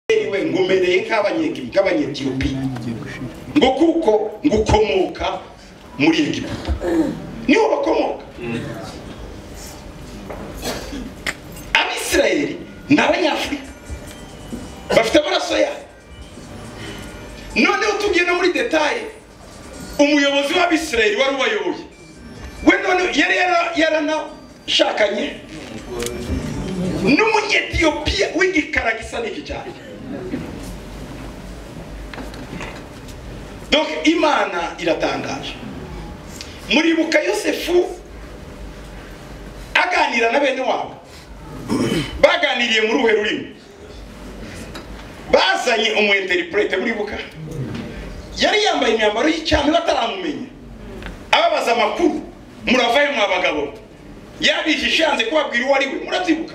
yewe nkomereye nk'abanyegitiyopi ngo kuko ngo ukomoka muri egiputa niho bakomoka abisirayeli ni abanyafurika bafite amaraso yabo noneho tubwiye no muri detaye umuyobozi w'abisirayeli wari ubayoboye we none yari yaranashakanye n'umunyetiyopiya w'igikara gisa n'iki cyane donc imana iratangaje muribuka yosefu aganira na bene wabo baganiriye muri uruhe rurimi bazanye umu interprete muribuka yari yambaye imyambaro y'icyane bataramumenya ababaza amakuru muravayo mwa bagabo yabijije yanze kubabwira uwo ari we murabyibuka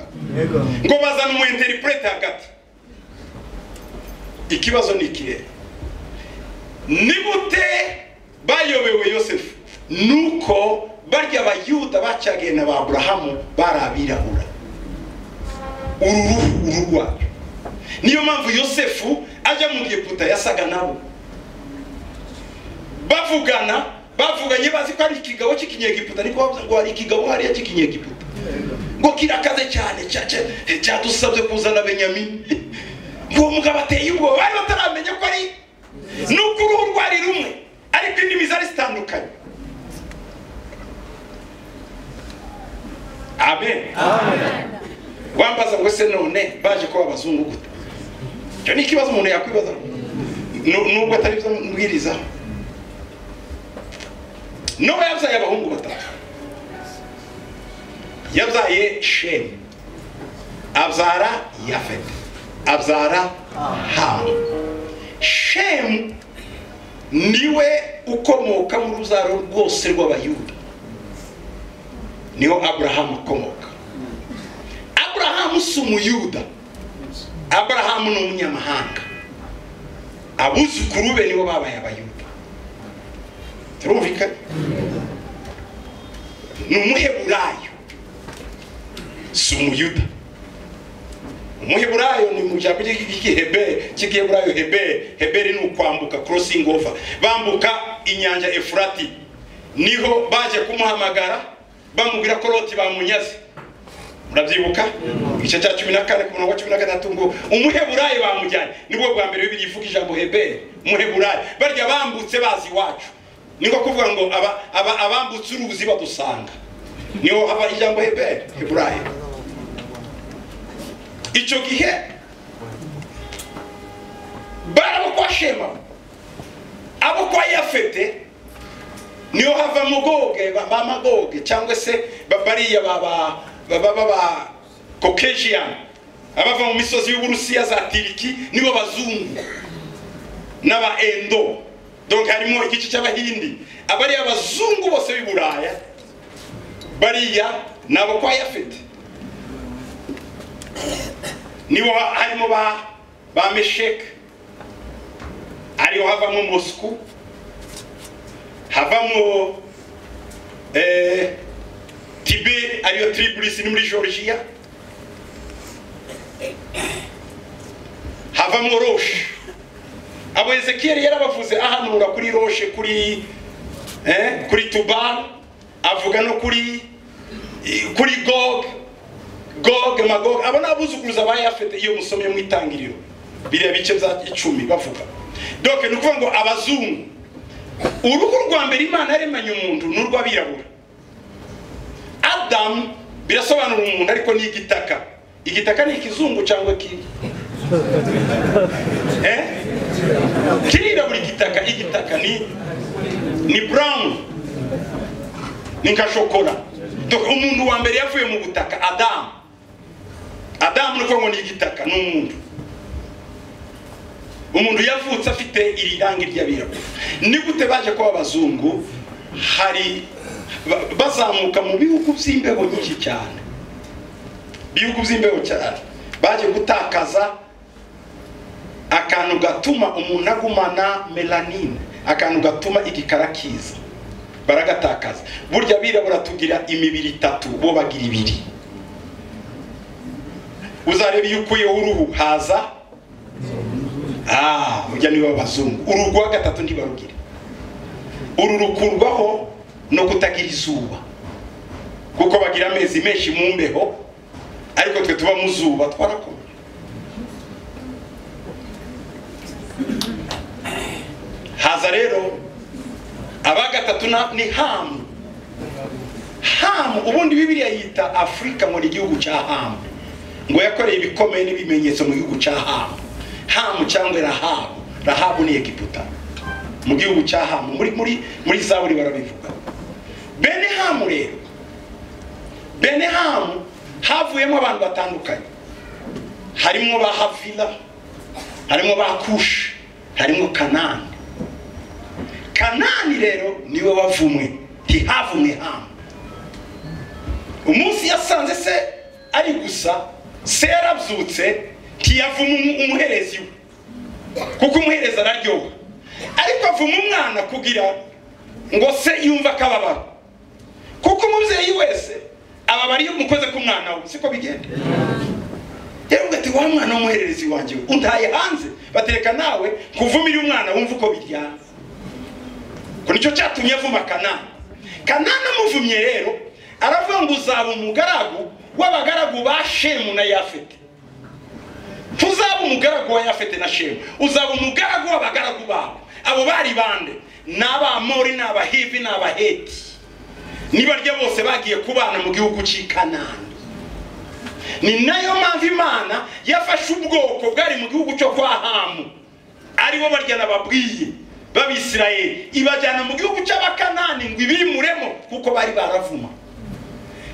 ngo bazane umu interprete hagati ikibazo ni ikihe ni gute bayobewe yosefu nuko barya abayuda bacyagiye na ba burahamu bari abirabura uruhu uru rwacu niyo mpamvu yosefu ajya mu giputa yasaga nabo bavugana bavuganye bazi ko ari ikigabo cy'ikinyegiputa ariko bavuze ngo hari ikigabo hariya cy'ikinyegiputa ngo kirakaze cyane cyadusabye kuzana benyamini uwo mugabo ateye ubwoba bari bataramenya ko ari nuko uruhu rwari rumwe ariko indimi zari zitandukanye amen wambaza ngo se none baje kuba abazungu gute icyo ni ikibazo umuntu yakwibaza nubwo atari byo mbwiriza nowa yabyaye abahungu batatu yabyaye shemu abyara yafete abyara hamu shemu niwe ukomoka mu ruzaro rwose rw'abayuda niho aburahamu akomoka aburahamu si umuyuda aburahamu ni umunyamahanga abuzukuru be nibo babaye abayuda turumvikana ni umuheburayo si umuyuda umuheburayo ni mu jambo ry'igihebe cy'igiheburayo hebe heberi ni ukwambuka crossing over bambuka inyanja efurati niho baje kumuhamagara bamubwira ko loti bamunyaze murabyibuka igice cya cumi na kane ku murongo wa cumi na gatatu ngo umuheburayo bamujyanye nibwo bwa mbere bibiri ivuga ijambo heberi umuheburayo barya bambutse bazi iwacu niko kuvuga ngo abambutse uruzi badusanga niho haba ijambo heberi heburayo icyo gihe bari abo kwa shema abo kwa yafete niho hava mugoge ba magoge cyangwa se bariya baba baba baba kokejiyani abava mu misozi y'uburusiya za tiriki nibo bazungu n'aba endo donc harimo igice cy'abahindi abariya abazungu bose b'i buraya bariya ni abo kwa yafete nibo harimo ba ba mesheke ariho havamo mosku havamo eee tibe ariyo tiriburisi ni muri georgia havamo roshe abo ezekiyeri yarabavuze ahanura kuri roshe kuri kuri tubari avuga no kuri kuri goge goge magoge abo ni abuzukuruza ba yafete iyo musomye mu itangiriro biriya bice bya icumi bavuga doke ni ukuvuga ngo abazungu uruhu rwa mbere imana yaremanye umuntu ni urw'abirabura adamu birasobanura umuntu ariko ni igitaka igitaka ni ikizungu cyangwa kiri kirirabura igitaka igitaka ni ni burawuni ni nka shokora umuntu wa mbere yavuye mu butaka adamu adamu ni ukuvuga ngo ni igitaka ni umuntu umuntu yavutse afite iri rangi ry'abirabura ni gute baje kuba abazungu hari bazamuka mu bihugu by'imbeho nyinshi cyane ibihugu by'imbeho cyane baje gutakaza akantu gatuma umuntu agumana melanine akantu gatuma igikara kiza baragatakaza burya abirabura tugira imibiri itatu bo bagira ibiri uzareba iyo ukuyeho uruhu haza kujya niba abazungu uru rwa gatatu ntibarugire uru rukurwaho no kutagira izuba kuko bagira amezi menshi mu mbeho ariko twe tuba mu zuba twarakoma haza rero aba gatatu na- ni hamu hamu ubundi bibiriya yita afurika ngo ni igihugu cya hamu ngo yakoreye ibikomeye n'ibimenyetso mu gihugu cya hamu hamu cyangwa rahabu rahabu ni egiputa mu gihugu cya hamu muri muri muri zaburi barabivuga bene hamu rero bene hamu havuyemo abantu batandukanye harimo ba havila harimo ba kushi harimo kanani kanani rero niwe wavumwe ntihavumwe hamu umunsi yasanze se ari gusa se yarabyutse ntiyavuma umu- umuherezi we kuko umuhereza araryoha ariko avuma umwana kugira ngo se yumve akababaro kuko umubyeyi wese ababara iyo umukoze ku mwana we siko bigenda rero uvuga ati wa mwana w'umuhererezi wanjye we untaye hanze batereka nawe nkuvumire umwana wumve uko biryana ko nicyo cyatumye avuma kanani kanani amuvumye rero aravuga ngo uzaba umugaragu w'abagaragu ba shemu na yafete ntuzaba umugaragu wa yafete na shemu uzaba umugaragu w'abagaragu babo abo bari bande ni abamori ni abahivi ni abaheti nibarya bose bagiye kubana mu gihugu cy'i kanani ni nayo mpamvu imana yafashe ubwoko bwari mu gihugu cyo kwa hamu aribo barya nababwiye b'abisirayeli ibajyana mu gihugu cy'abakanani ngo ibimuremo kuko bari baravuma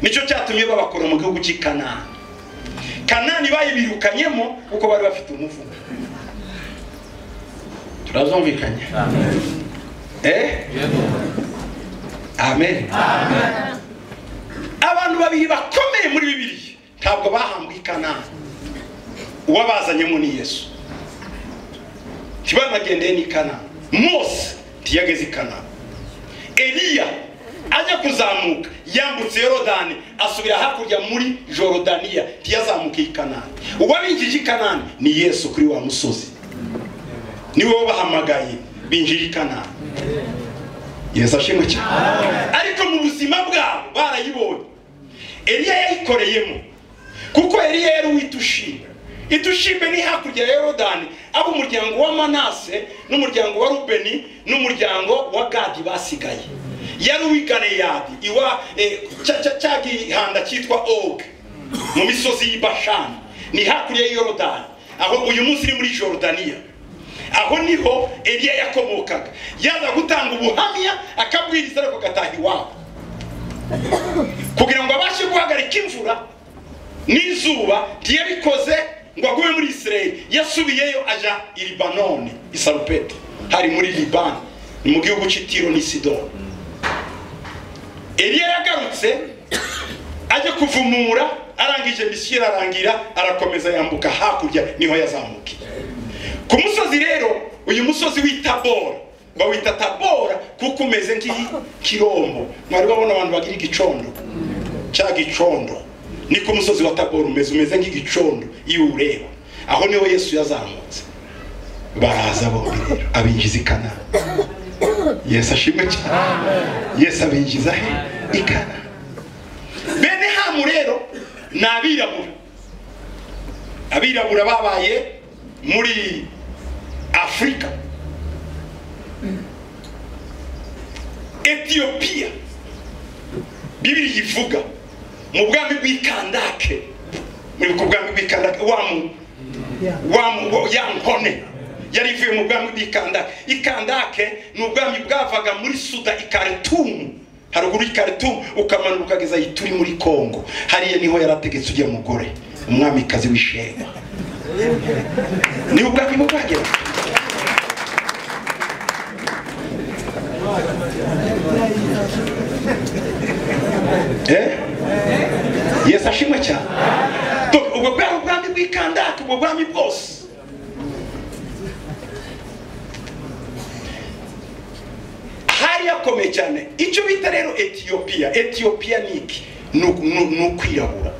nicyo cyatumye babakora mu gihugu cy'i kanani kanani bayibirukanyemo kuko bari bafite umuvumo turazumvikanye eh? amen abantu babiri bakomeye muri bibiliya ntabwo bahambwe i kanani uwabazanyemo ni yesu ntibanagendeye n'i kanani mose ntiyageze i kanani eliya ajya kuzamuka yambutse yorodani asubira hakurya muri jorodaniya ntiyazamuke i kanani uwabinjije i kanani ni yesu kuri wa musozi niwe wabahamagaye binjije i kanani yesu ashimwe cyane ariko mu buzima bwabo barayibonye eliya yayikoreyemo kuko eliya yari uw'itushibe itushibe ni hakurya ya yorodani abo umuryango wa manase n'umuryango wa rubeni n'umuryango wa gadi basigaye yari uw'i galeyadi iwa eh, cya- cya- cya gihanda cyitwa og mu misozi y'i bashani ni hakurya ya yorodani aho uyu munsi ni muri jorodaniya aho niho eliya yakomokaga yaza gutanga ubuhamya akabwiriza ariko agataha iwabo kugira ngo abashe guhagarika imvura n'izuba ntiyabikoze ngo agume muri isirayeli yasubiyeyo aja i libanoni i sarupeta hari muri libani ni mu gihugu cy'itiro n'i sidoni eliya yagarutse ajya kuvumura arangije misiyo irarangira arakomeza yambuka hakurya niho yazamukiye ku musozi rero uyu musozi w'itabora bawita tabora kuko umeze nk'ikirombo mwari babona abantu bagira igicondo cya gicondo ni ku musozi wa tabora umeze umeze nk'igicondo iyo uwureba aho niho yesu yazamutse baraza bombi rero abinjiza i kanani yesu ashimwe cyane yesu abinjiza he i kanani bene hamu rero ni abirabura abirabura babaye muri afurika etiyopiya bibiri ivuga mu bwami bw'ikandake muribuka ubwami bw'ikandake wa mu wa mu wa- ya nkone yari ivuye mu bwami bw'ikandake ikandake ni ubwami bwavaga muri suda ikaretumu haruguru y'ikaretumu ukamanuka ukageza aho turi muri kongo hariya niho yarategetse ujya mugore umwamikazi w'ishema ni ubwami bwagera Eh? yesu ashimwe cyane Tu- ubwo bwari ubwami bw'ikandake ubwo bwami bwose hari yakomeye cyane icyo bita rero etiyopiya etiyopiya ni iki ni uku- ni- ni ukwirabura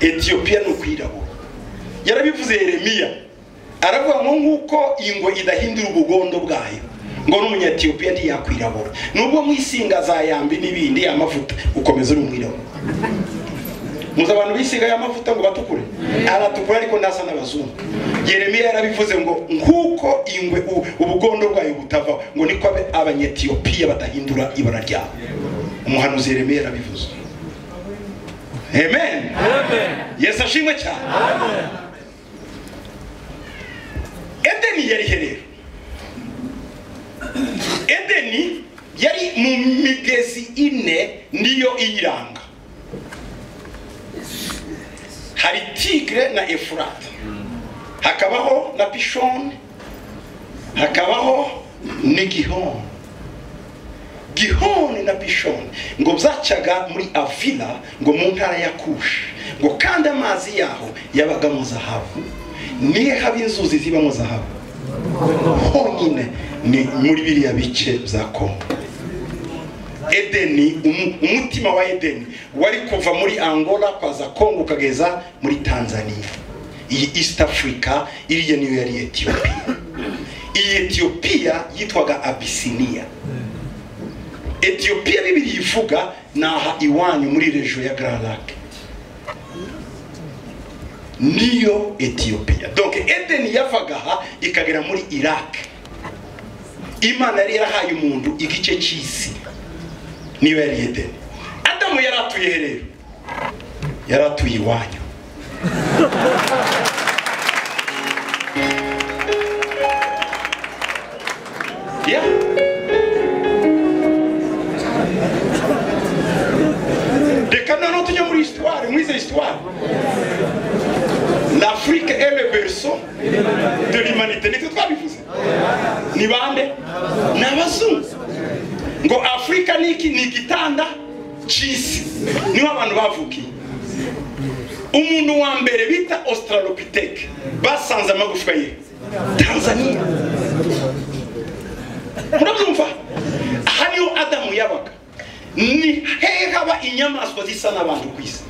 etiyopiya ni ukwirabura yarabivuze yeremiya aravuga ngo nk'uko ingwe idahindura ubugondo bwayo ngo n'umunyatiyopiya ntiyakwirabura nubwo mwisinga za yambi n'ibindi amavuta ukomeza uri umwirabura muzi abantu bisigaye amavuta ngo batukure aratukura ariko ntasa n'abazungu yeremiya yarabivuze ngo nk'uko ingwe u- ubugondo bwayo butavaho ngo niko abe- abanyetiyopiya badahindura ibara ryabo umuhanuzi yeremiya yarabivuze amen yesu ashimwe cyane edeni yari herero edeni yari mu migezi ine niyo iyiranga hari tigre na efurata hakabaho na pishoni hakabaho ni gihoni gihoni na pishoni ngo byacaga muri avila ngo mu ntara ya kushi ngo kandi amazi yaho yabagamo zahabu niyo haba inzuzi zibamo zahabu honyine ni muri biriya bice bya kongo edeni umu- umutima wa edeni wari kuva muri angola kwaza kongo ukageza muri tanzania iyi east africa iriya niyo yari etiyopiya iyi etiyopiya yitwaga abisiniya etiyopiya bibiri ivuga ni aha iwanyu muri rejo ya grand lac niyo etiyopiya donc edeni yavaga aha ikagera muri iraq imana yari yarahaye umuntu igice cy'isi niyo yari edeni adamu yari atuye rero yari atuye iwanyu ya reka noneho tujye muri histoire muri izo histoire l'afrique est le berceau de l'humanité nitwe twabivuze ni bande ni abazungu ngo afurika ni iki ni igitanda cy'isi niho abantu bavukiye umuntu wa mbere bita australopiteke basanze amagufwa ye tanzania murabyumva aha niho adamu yabaga ni hehe haba inyamaswa zisa n'abantu ku isi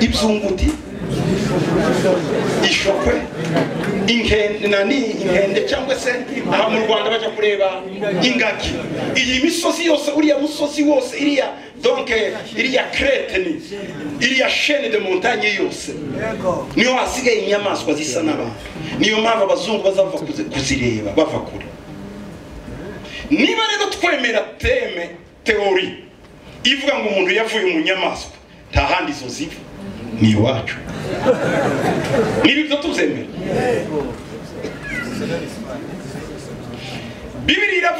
ibyunguti ishokwe inkende nani inkende cyangwa se aha mu rwanda bajya kureba ingagi iyi misozi yose uriya musozi wose iriya donc iriya crete ni iriya chaine de montagne yose niyo hasigaye inyamaswa zisa n'abantu niyo mpamvu abazungu bazava kuzi- kuzireba bava kure niba rero twemera teme teori ivuga ngo umuntu yavuye mu nyamaswa nta handi izo ziva ni iwacu niba ibyo tubyemera bibiri iravuga